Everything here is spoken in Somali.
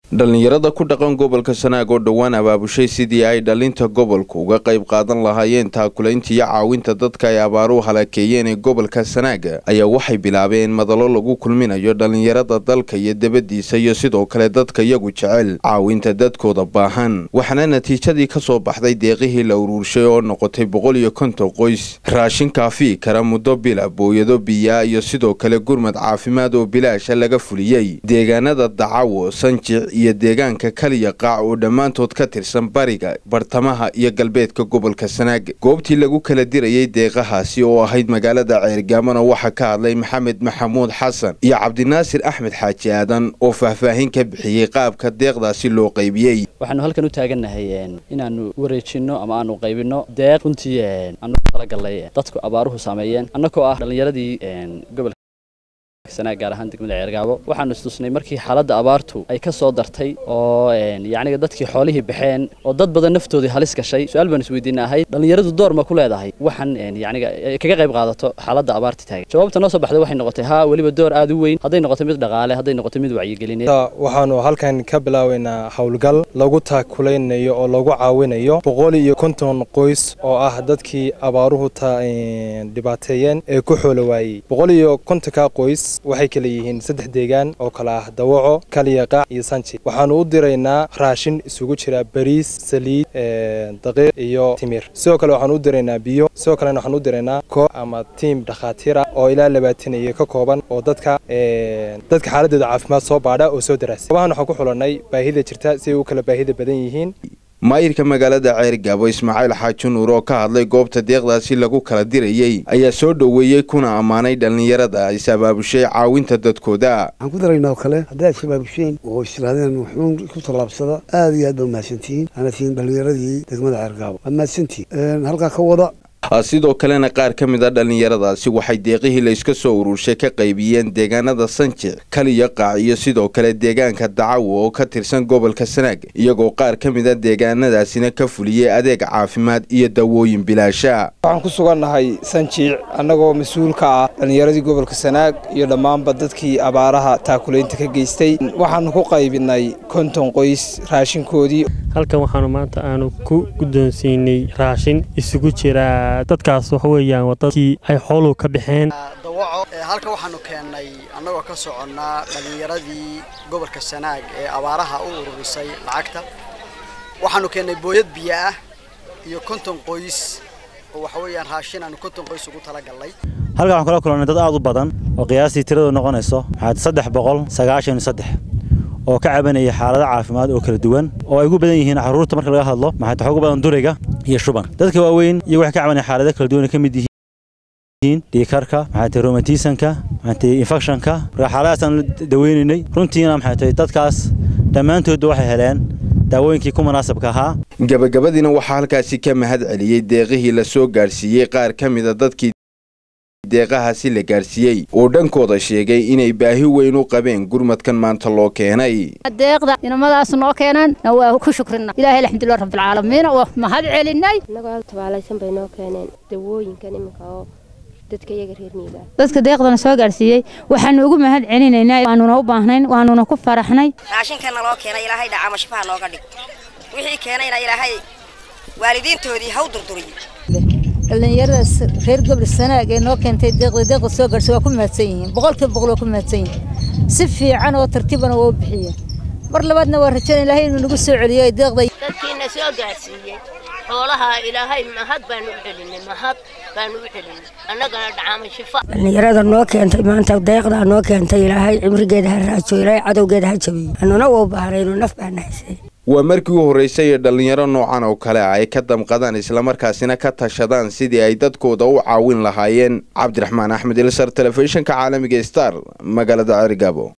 dhallinyarada ku dhaqan gobolka sanaag oo dhowaan abaabushay sidii ay dhalinta gobolku uga qayb qaadan lahaayeen taakulaynta iyo caawinta dadka ay abaaruhu halakeeyeen ee gobolka sanaaga ayaa waxay bilaabeen madalo lagu kulminayo dhallinyarada dalka iyo debadiisa iyo sidoo kale dadka iyagu jecel caawinta dadkooda baahan waxaana natiijadii ka soo baxday deeqihii la uruurshay oo noqotay boqol iyo konton qoys raashin kaafii kara muddo bila booyado biyaa iyo sidoo kale gurmad caafimaad oo bilaasha laga fuliyey deegaanada dacawo sanjic iyo deegaanka kaliya qaac oo dhammaantood ka tirsan bariga bartamaha iyo galbeedka gobolka sanaag goobtii lagu kala dirayay deeqahaasi oo ahayd magaalada ceergaamona waxaa ka hadlay maxamed maxamuud xasan iyo cabdinaasir axmed xaaji aadan oo faahfaahin ka bixiyey qaabka deeqdaasi loo qaybiyey waxaanu halkan u taagannahay inaanu wareejinno ama aanu qaybinno deeq runtii aanu talagalnay dadku abaaruhu saameeyeen annagoo ah dhallinyaradii gobolka sanaag gaar ahaan degmada ceergaabo waxaanu istusnay markii xaaladda abaartu ay ka soo dartay oo yacniga dadkii xoolihii baxeen oo dad badan naftoodii halis gashay su-aal baan isweydiina ahayd dhallinyaradu door ma ku leedahay waxaan yacniga kaga qayb qaadato xaaladda abaarta taagan jawaabta noo soo baxday waxay noqotay haa weliba door aad u weyn hadday noqoto mid dhaqaale hadday noqoto mid wacyigelineed waxaanu halkan ka bilaaweynaa howlgal lagu taakulaynayo oo lagu caawinayo boqol iyo konton qoys oo ah dadkii abaaruhu dhibaateeyeen ee ku xoolo waayey boqol iyo kontonka qoys waxay kala yihiin saddex deegaan oo kale ah dawaco kaliya qaac iyo sanji waxaanu u diraynaa raashin isugu jira bariis saliid daqiiq iyo timir sidoo kale waxaanu u diraynaa biyo sidoo kalena waxaanu u diraynaa koox ama tiim dhakhaatiira oo ilaa labaatan iyo ka kooban oo dadka dadka xaaladooda caafimaad soo baadha oo soo daraasa goobahan waxaan ku xulanay baahida jirta si ay u kala baahida badan yihiin maayirka magaalada ceergaabo ismaaciil xaaji nuur oo ka hadlay goobta deeqdaasi lagu kala dirayey ayaa soo dhoweeyey kuna ammaanay dhallinyarada is abaabushay caawinta dadkooda waxaan ku daraynaa oo kale haddaad isabaabusheen oo istiraadeen wuxuun ku tallaabsada aad iyo aad baa mahadsantihiin ana tihiin dhallinyaradii degmada ceergaabo waa mahadsantihiin halkaa ka wada sidoo kalena qaar ka mid a dhallinyaradaasi waxay deeqihii la iska soo ururshay ka qaybiyeen deegaanada sanjic kaliya qaac iyo sidoo kale deegaanka dacawo oo ka tirsan gobolka sanaag iyagoo qaar ka mid a deegaanadaasina ka fuliyey adeeg caafimaad iyo dawooyin bilaasha waxaan ku sugannahay sanjiic annagoo mas-uul ka ah dhallinyaradii gobolka sanaag iyo dhammaanba dadkii abaaraha taakulaynta ka geystay waxaanu ku qaybinay konton qoys raashinkoodii halkan waxaanu maanta aanu ku guddoonsiinay raashin isugu jira dadkaas waxa weeyaan waa dadkii ay xooluhu ka baxeen dawaco halka waxaanu keennay annagoo ka soconnaa dhallinyaradii gobolka sanaag ee abaaraha u ururisay lacagta waxaanu keennay booyad biyo ah iyo konton qoys oo waxa weeyaan raashin aanu konton qoys ugu talagallay halkan waxaan kula kulannay dad aad u badan oo qiyaastii tiradu noqonayso maxaad saddex boqol sagaashan iyo saddex oo ka cabanaya xaalado caafimaad oo kala duwan oo ay ugu badan yihiin carruurta marka laga hadlo maxaa waxaa ugu badan duriga iyo shuban dadka waaweyn iyagu waxay ka cabanaya xaalado kala duwan ay ka mid yihiin dhiikarka maxaa tahay romatisanka maxaa tahay infectionka marka xaaladahaasaan daweynaynay runtiina maxay tahay dadkaas dhammaantoodba waxay heleen daawooyinkii ku munaasabka ahaa gabagabadiina waxaa halkaasi ka mahad celiyey deeqihii la soo gaadhsiiyey qaar ka mida dadkii deeqahaasi la gaadhsiiyey oo dhankooda sheegay inay baahi weyn u qabeen gurmadkan maanta loo keenay deeqda inamadaas noo keenan waa ku shukrina ilaahay alxamdulilah rabbilcaalamiin waa mahad celinay annagoo tabaalaysan bay noo keeneen dawooyinkan iminka oo dadka iyaga reer miiga dadka deeqdana soo gaadhsiiyey waxaanu ugu mahad celinaynaa waanuna u baahnayn waanuna ku faraxnay raashinkanna loo keenay ilaahay dhacama shifaha nooga dhig wixii keenayna ilaahay waalidiintoodii haw durduriyo dhallinyaradaas reer gobol sanaag ee noo keentay deeqda deeqda soo gaadhsay waa ku mahadsan yihiin boqolkiiba boqol waa ku mahadsan yihiin si fiican oo tartiibana waa u bixiyeen mar labaadna waa rajayn ilaahay inuu nagu soo celiyo ay deeqda dadkiina soo gaadhsiiyey xoolaha ilaahay mahad baanu u celinay mahad baanu u celinay annagana dhacaama shifa dhallinyarada noo keentay maanta deeqdaa noo keentay ilaahay cimrigeeda ha raajo ilaahay cadowgeeda ha jabiyo annuna waa u baahnayno naf baana haysay waa markii u horraysay ee dhallinyaro noocan oo kale ah ay ka damqadaan islamarkaasina ka tashadaan sidii ay dadkooda u caawin lahaayeen cabdiraxmaan axmed ilsar telefishinka caalamiga star magaalada cerigabo